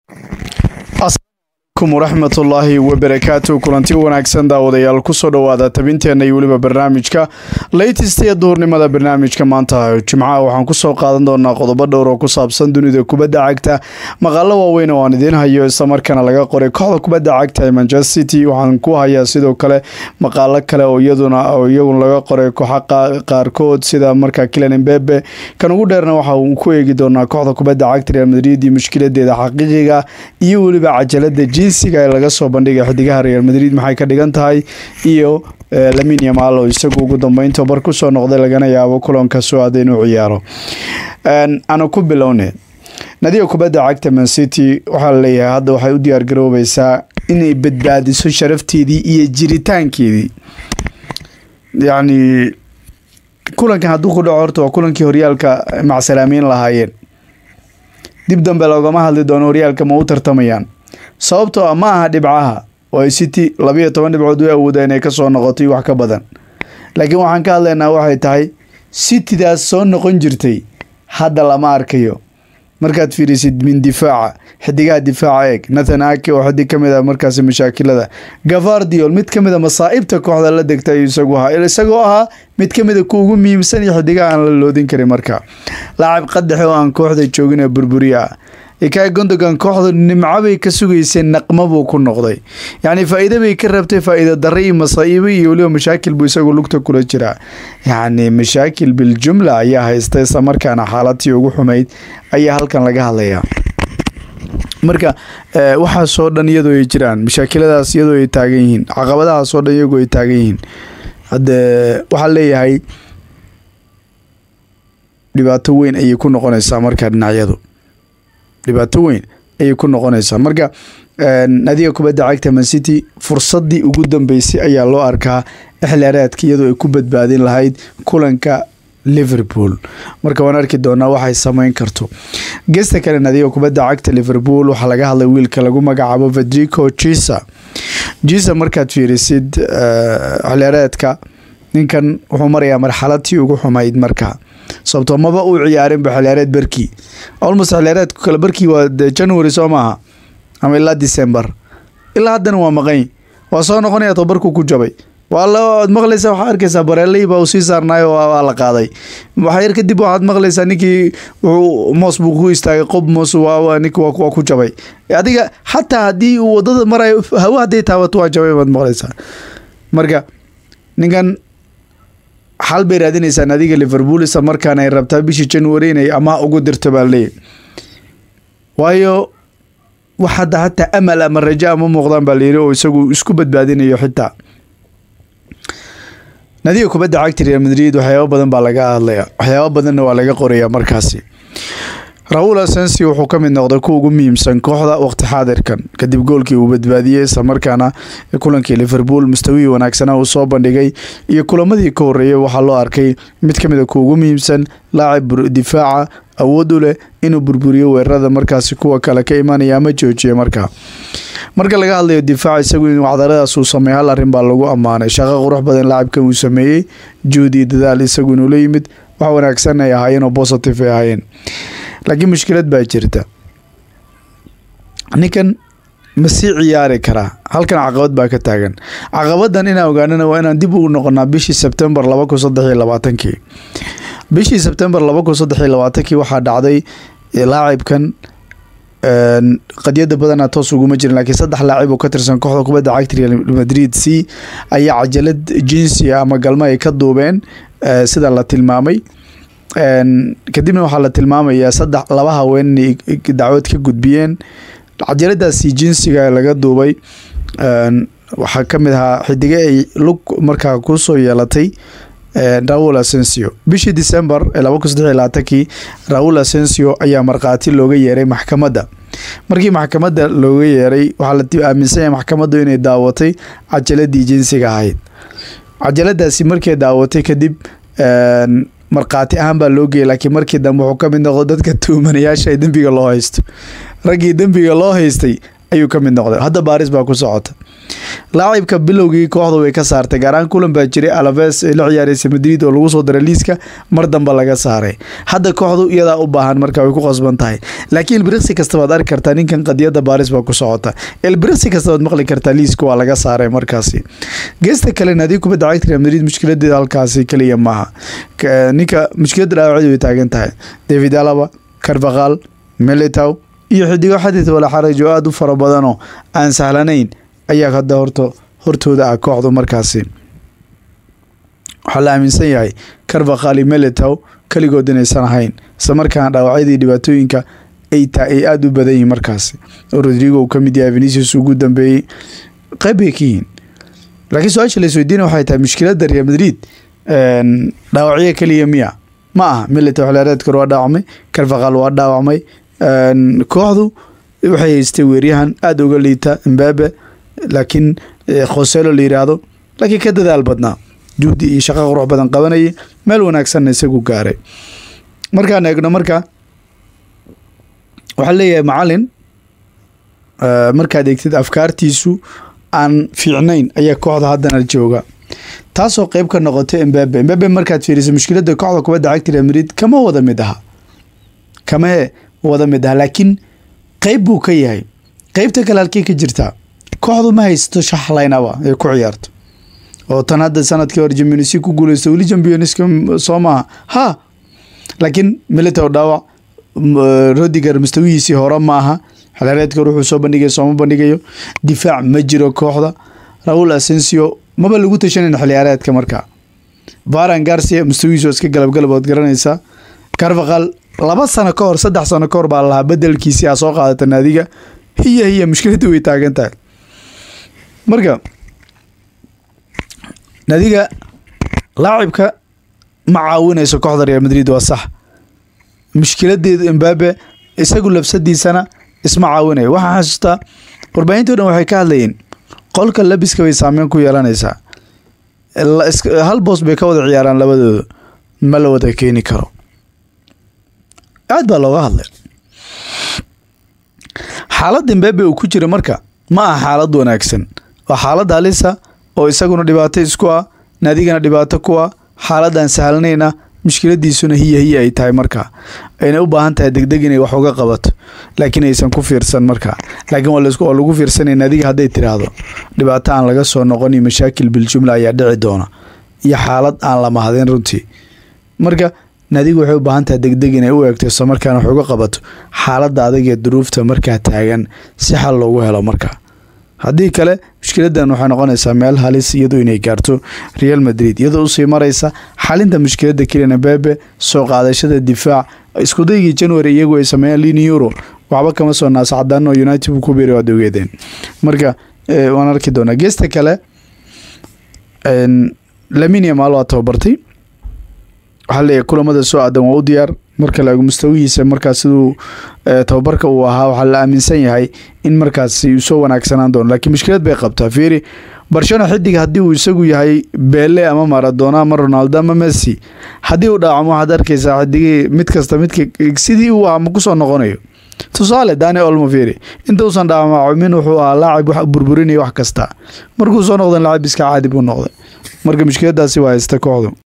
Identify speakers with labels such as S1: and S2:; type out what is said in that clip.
S1: alaykum waraxmatullaahi wabarakaatu kulanti wanaagsan daawadayaal kusoo dhowaada tabinteenna iyo weliba barnaamijka laytista iyo duhurnimada barnaamijka maanta jimcaha waxaan kusoo qaadan doonaa qodobo dhowr oo ku saabsan dunida kubadda cagta maqaalo waaweyn oo aan idiin hayo islamarkaana laga qoray kooxda kubadda cagta ee manchester city waxaan ku hayaa sidoo kale maqaalo kale oo iyaduna oo iyaguna laga qoray kooxa qaarkood sida markaa kilan embebe kan ugu dheerna waxa uu ku eegi doonaa kooxda kubadda cagta real madrid iyo mushkiladeeda xaqiiqiga iyo weliba cajalada jinsiga ee laga soo bandhigay xidigaha real madrid maxay ka dhigan tahay iyo lamin yamal oo isagu ugu dambeyn tobar kusoo noqday lagana yaabo kulanka soo-aada inuu ciyaaro aanu ku bilowne nadiga kubadda cagta man city waxaa laleeyahay hadda waxay u diyaar garoobaysaa inay badbaadiso sharafteedii iyo jiritaankeedii yacni kulankan hadduu ku dhaco horta waa kulankii horyaalka macsalaameyn lahaayeen dib dambe loogama hadli doono horyaalka ma u tartamayaan sababtoo ah ma aha dhibcaha oo ay city labayo toban dhibcood u awooda inay kasoo noqotay wax ka badan laakiin waxaan ka hadlaynaa waxay tahay citydaas soo noqon jirtay hadda lama arkayo markaad fiirisid min difaaca xidigaha difaaca eeg nathan ake oo xidig ka mid a markaasi mashaakilada gavardiol mid ka mid a masaa'ibta kooxda la degta ayuu isagu ahaa isagoo ahaa mid ka mid a ku ugu muhiimsan iyo xidigaha aan la loodin karin marka laacib qadaxe oo aan kooxda joogin ee burburiya ah ikay gondogan kooxdu nimcabay ka sugayseen naqma buu ku noqday yacni faa-iida bay ka rabtay faa-iida darre iyo masaa'ibo iyo weliba mashaakil buu isagu lugta kula jiraa yacni mashaakil biljumla ayaa haysta isla markaana xaaladtii ugu xumayd ayaa halkan laga hadlayaa marka waxaasoo dhan iyadoo ay jiraan mashaakiladaas iyadoo ay taagan yihiin caqabadahaasoo dhan iyagoo ay taagan yihiin hadde waxaa leeyahay dhibaato weyn ayay ku noqonaysaa markaa dhinacyadu dhibaato weyn ayay ku noqonaysaa marka nadiga kubadda cagta man city fursadii ugu dambeysay ayaa loo arkaa ixlaareedka iyadoo ay ku badbaadin lahayd kulanka liverpool marka waan arki doonaa waxay sameyn karto gesta kale nadiga kubadda cagta liverpool waxaa laga hadlay wiilka lagu magacaabo fedrico jisa jisa markaad fiirisid ixlaareedka ninkan wuxuu marayaa marxaladtii ugu xumayd marka sababtoo maba uu ciyaarinba xiliyaareed barkii almost xiliyaareedku kale barkii waa january soo maaha ama ilaa december ilaa haddana waa maqany waa soo noqonaya tobarku ku jabay waa laad maqlaysaa waxaa arkaysaa bareeley baa uu sii saarnaay oo waa la qaaday waxyar kadib waxaad maqlaysaa ninkii wuxuu moos buu ku istaagay qob moos ninki waa ku jabay adiga xataa haddii uu wadada marayo hawo hadday taabato waa jabay baad maqlaysaa marka ninkan xal bay raadinaysaa nadiga liverpool isla markaana ay rabtaa bishii january inay amaah ugu dirto baa leeyahy waayo wax hadda hataa amal ama raja ama muuqdaan baa layidhi oo isagu isku badbaadinayo xitaa nadiga kubadda cagta real madrid waxyaaba badan baa laga hadlaya waxyaaba badanna waa laga qoraya markaasi raul asensi wuxuu ka mid noqday kuwa ugu muhiimsan kooxda waqti xaadirkan kadib goolkii uu badbaadiyey islamarkaana kulankii liverpool mustawihii wanaagsana uu soo bandhigay iyo kulamadii ka horeeyay waxaa loo arkay mid ka mid a kuwa ugu muhiimsan laacib difaaca awood u leh inuu burburiyo weerarada markaasi kuwa kale ka imanaya ama joojiya markaa marka laga hadlayo difaac isagu in wacdaradaas uu sameey hal arrin baa lagu ammaanay shaqo qurux badan laacibkan uu sameeyey juhdi iyo dadaal isagu inuu la yimid wax wanaagsan ay ahaayeen oo positive ay ahaayeen laakiin mushkilad baa jirta ninkan ma sii ciyaari karaa halkan caqabad baa ka taagan caqabadan inaan ogaanana waa inaan dib ugu noqonaa bishii sebtembar laba kun saddex iyo labaatankii bishii sebtembar laba kun saddex iyo labaatankii waxaa dhacday laacibkan qadyada badana toos uguma jirin laakiin saddex laacib oo ka tirsan kooxda kubadda cagta real madrid c ayaa cajalad jinsiga ama galmo ay ka duubeen sida la tilmaamay kadibna waxaa la tilmaamayaa saddex laba haween inay dacwad ka gudbiyeen cajaladaasi jinsiga laga duubay waxaa ka mid ahaa xidige ay lug markaa kusoo yeelatay raul asensio bishii december ee laba kun saddex iyo labaatankii raul asensio ayaa markhaati looga yeeray maxkamadda markii maxkamadda looga yeeray waxaa la aaminsan yahay maxkamaddu inay daawatay cajaladii jinsiga ahayd cajaladaasi markay daawatay kadib markhaati ahaan baa loo geeyay laakiin markii dambe wuxuu ka mid noqday dadka tuumanayaasha ee dembiga loo haysto raggii dembiga loo haystay ayuu ka mid noqday hadda baaris baa ku socota laacibka bilowgii kooxda way ka saartay gaaraan kulan baa jiray alaves ee la ciyaareysa madrid oo lagu soo daray liiska mar dambe laga saaray hadda kooxdu iyadaa u baahan marka way ku qasban tahay laakiin ilbiriksi kasta baad arki kartaa ninkan qadiyada baaris baa ku socota ilbiriksi kasta baad maqli kartaa liiska waa laga saaray markaasi geesta kale naadiga kubadda cagta real madrid mushkiladeeda halkaasi keliya maaha ninka mushkilada dhaawacdi way taagan tahay david alaba carvaqal melitow iyo xidigo xadid wala xaraj oo aada u fara badanoo aan sahlanayn ayaa hadda horta hortooda ah kooxdu markaasi waxaa la aaminsan yahay carvaqal iyo melitow keligood inaysan ahayn isla markaana dhaawacyadii dhibaatooyinka ay taa ay aada u badan yihiin markaasi oo rodrigo uu ka mid yahay venicius ugu dambeeyey qayb bay ka yihiin laakiin su-aasha la isweydiina waxay tahay mushkiladda real madrid dhaawacyo keliya miya ma aha milita xilaareedkor waa dhaawacmay carvaqal waa dhaawacmay kooxdu waxay haystay weeryahan aada uga liita mbabe laakiin khoselo la yiraahdo laakiin ka dadaal badnaa juhdi iyo shaqo qurux badan qabanayay meel wanaagsanna isagu gaaray markaan eegno marka waxaa leeyahay macalin markaad eegtid afkaartiisu aan fiicnayn ayaa kooxda haddana jooga taasoo qeyb ka noqotay embabe embabe markaad fiiriso mushkiladda kooxda kubadda cagta real madrid kama wada mid aha kamahee wada mid aha laakiin qeyb buu ka yahay qeybta kale halkey ka jirtaa kooxdu ma haysto shaxlaynaba ee ku ciyaarto oo tan hadda sanadkii hore jambionsi ku guuleysta weli jambionska soo maaha ha laakiin militow dhaawac rodiger mustawihiisii hore ma aha xilaareedka hore wuxuu soo bandhigay sooma bandhigayo difaac ma jiro kooxda raul asensio maba lagu tashanan xiliyaareedka markaa varan garcia mustawihiisu iska galabgalab ood garanaysaa carvaqal laba sano ka hor saddex sano ka hor baa lahaa bedelkiisii aa soo qaadata naadiga hiya hiya mushkiladda way taagan tahay marka naadiga laacibka ma caawinayso kooxda real madrid waa sax mushkiladeedu embabe isagu labsadiisana isma caawinayo waxaa xasuustaa warbaahinto dhan waxay ka hadlayeen qolka labiska bay saameyn ku yeelanaysaa hal boos bay ka wada ciyaaraan labadooda ma la wada keeni karo aad baa looga hadlay xaaladda embabe uu ku jira marka ma aha xaalad wanaagsan waa xaalad halisa oo isaguna dhibaato isku ah naadigana dhibaato ku ah xaaladaan sahlanayn ah mushkiladiisuna hiya hiya ay tahay markaa ayna u baahan tahay degdeg inay wax uga qabato laakiin aysan ku fiirsan markaa laakiin waa lagu fiirsanay naadiga hadday tiraahdo dhibaato aan laga soo noqon iyo mashaakil biljumla ayaa dhici doona iyo xaalad aan la mahadin runtii marka naadigu waxay u baahan tahay degdeg inay u eegto isla markaana wax uga qabato xaaladda adag ee duruufta markaa taagan si xal loogu helo markaa haddii kale mushkiladan waxay noqonaysaa meel halis iyadu inay gaarto real madrid iyadoo usii maraysa xalinta mushkiladda kelian bebe soo qaadashada difaac iskudaygii january iyagu ay sameeyeen lini euro waxba kama soo naascadaano united ku beeri waad ogeedeen marka waan arki doonaa geesta kale laminia maal waa tababartay waxaa leeyahay kulamada soo aadan waa u diyaar marka la eego mustawihiisa markaas siduu tababarka uu ahaa waxaa la aaminsan yahay in markaasi uu soo wanaagsanaan doono laakiin mushkilad bay qabtaa fiiri barshano xidig haddii uu isagu yahay bele ama maradona ama ronaldo ama messi haddii uu dhaawacmo waxaad arkaysaa xidigii mid kasta midka sidii uu ahaa ma kusoo noqonayo tusaale dani olmo fiiri inta uusan dhaawacmin wuxuu ahaa laacib wax burburinaya wax kasta markuu soo noqdan laacib iska caadi buu noqday marka mushkiladaasi waa haysta kooxdu